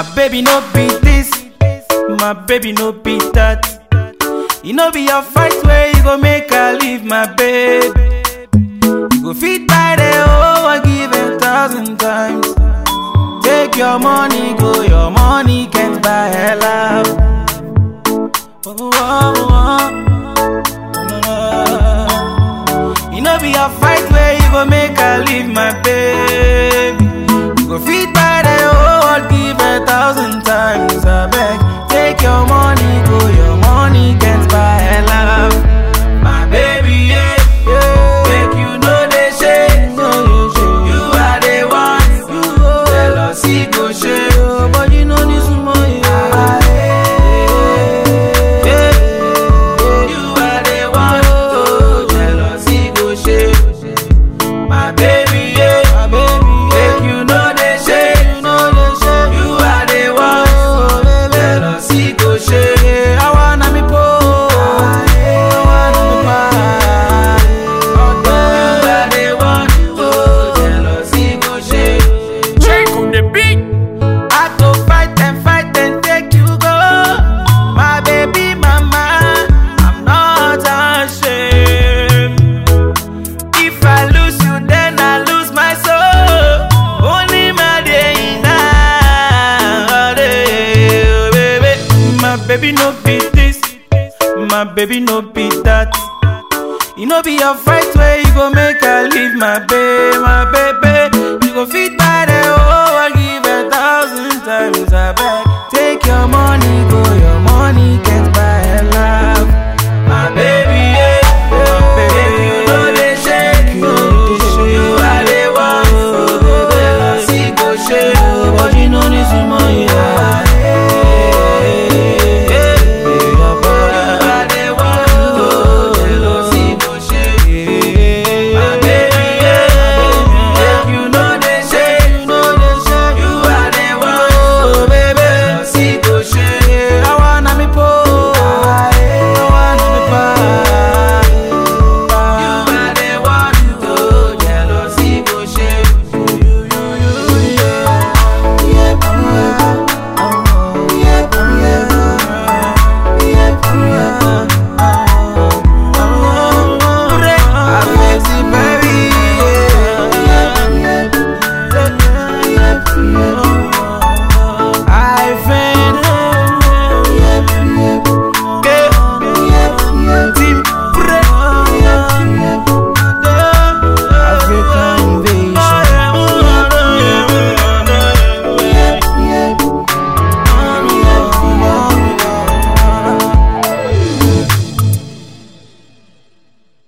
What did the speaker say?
My baby no be this, my baby no be that. You know be your fight where you go make her leave my baby. You go fit by the oh I give a thousand times. Take your money, go your money can't buy her love. Oh, oh, oh, oh. You know be your fight where you go make her leave my baby. You go fit by the oh give a thousand times. I beg, take your money, go your money can't buy her love. My baby, yeah, yeah. Make you know they shade. You are the one. Jealousy go shade. But you know this money. You are the one. Oh, jealousy go shade. My baby, yeah. My baby, yeah. Make you know they shade. You know they shade. You are the one. Oh, baby. Jealousy go shade. I wanna me po. I wanna me pa. You are the one. Oh, jealousy go shade. Check on the beat. I go fight and fight and take you go. My baby mama, I'm not ashamed. If I lose you, then I lose my soul. Only my day now, baby. My baby no be this, my baby no be that. You know be your fight where you go make her leave my baby, my baby.